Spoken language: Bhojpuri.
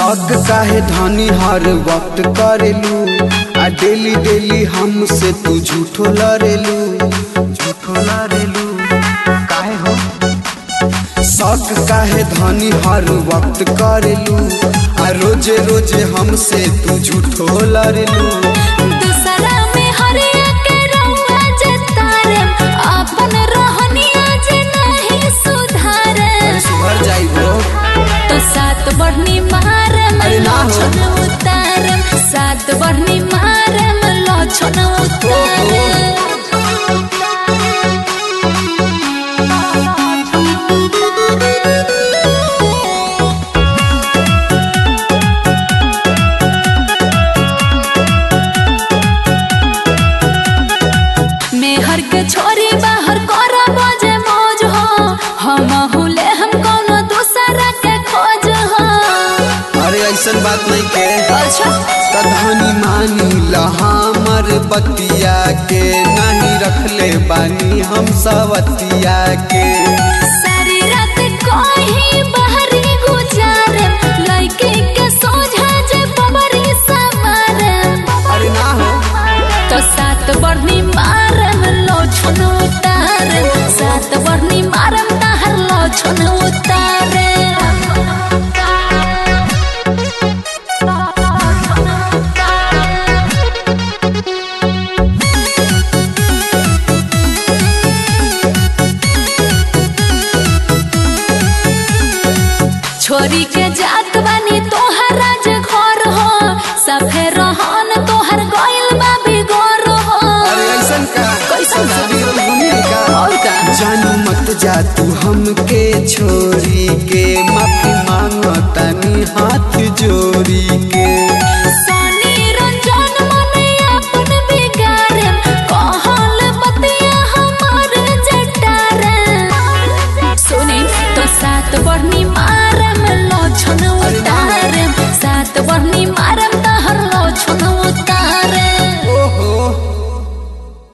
शौक काहे धनी हर वक्त करेलू आ डेली डेली हमसे तू झूठो लड़ेलू झूठो लड़ेलू काहे हो शौक काहे धनी हर वक्त करेलू आ रोजे रोजे हमसे तू झूठो लड़ेलू दूसरा में हरिया के रउआ जतारे अपन रहनिया जे नहीं सुधारे सुधर जाइबो तो सात बढ़नी मारम अरे ना हो। लछन उतारम सात बढ़नी मारम लछन मेहर के छोरी बाहर कर बजे मौज हो हम हुले हम कोनो दूसरा के खोज हो अरे ऐसन बात नहीं के अच्छा कधानी मानी लहामर बतिया के नहीं रखले बानी हम सवतिया के सारी रात कोही बाहरी गुजारे लइके के सोझा जे बबरी सवारे अरे ना हो तो सात बढ़नी मारम लो छन उतारे सात बढ़नी मारम ताहर लो छन उतारे छोरी के जात बानी तोहरा जे घर हो सफे रहन तोहर गइल बा बिगोर हो अरे ऐसन का कैसन का? ससुरी घूमे का और का जानू मत जा तू हमके छोरी के माफी मांगो तनी हाथ जोड़ी के सनी रंजन मने अपन बिगारे कहल बतिया हमार जटारे सुनी तो सात बढ़नी मार